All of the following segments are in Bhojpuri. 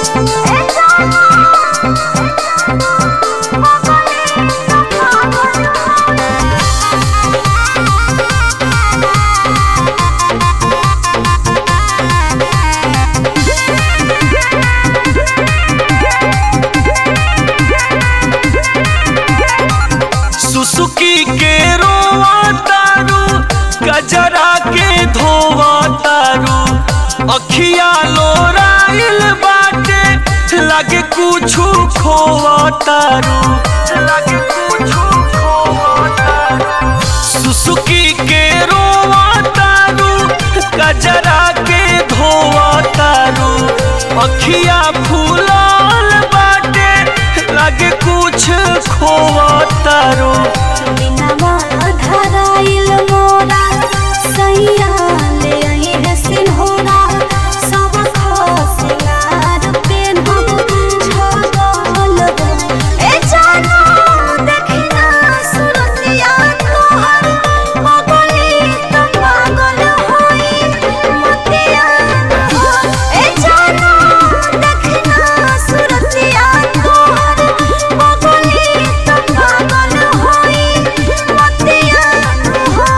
सुसुकी के रोवा तारू गजरा के धोवा तारू अखिया लोराइल बाटे लगे कुछु खोवा तारू लगे कुछु खोवा तारू सुसुकी के रोवा तारू गजरा के धोवा तारू अखिया फूलाल बाटे लगे कुछ खोवा तारू बिनवा धराइल मोरा सैया ले आई है सिन्होरा सब खसिंगार पेन्हब छगल हो ए जानो देखना सुरतिया तोहर पगली त पागल होई मतिया हो ए जानो देखना सुरतिया तोहर पगली त पागल होई मतिया हो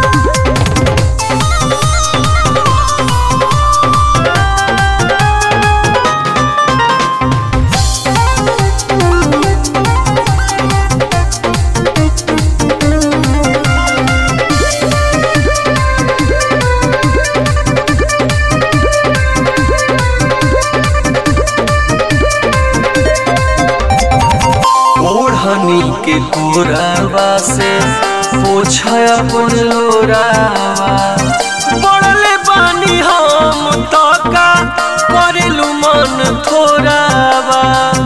ओढ़नी के कोरावा से पोछा अपन लोरावा पड़ले बानी हम तो का करेलू मन थोरावा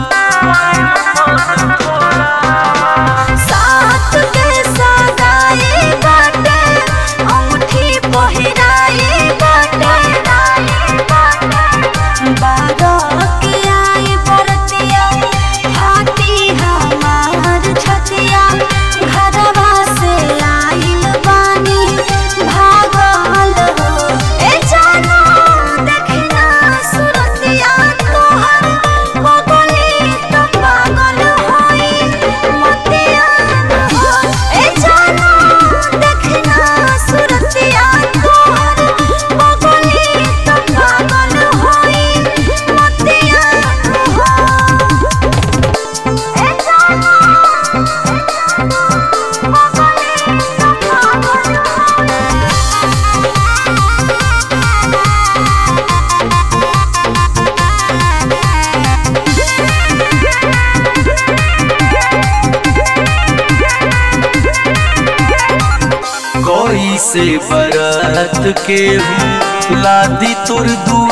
साथ के सगाई बाटे अंगूठी पहिराई बाटे बारह के आई बरतिया हाथी हमार छतिया घरवा से आइल बानी भागल हो ए जानो देखना सुरतिया तोहर पगली त पागल होई मतिया हो ए जानो देखना सुरतिया तोहर पगली त पागल होई मतिया हो ए जानो पगली त पागल होई कोई से बरात के हूँ लादी तुर दू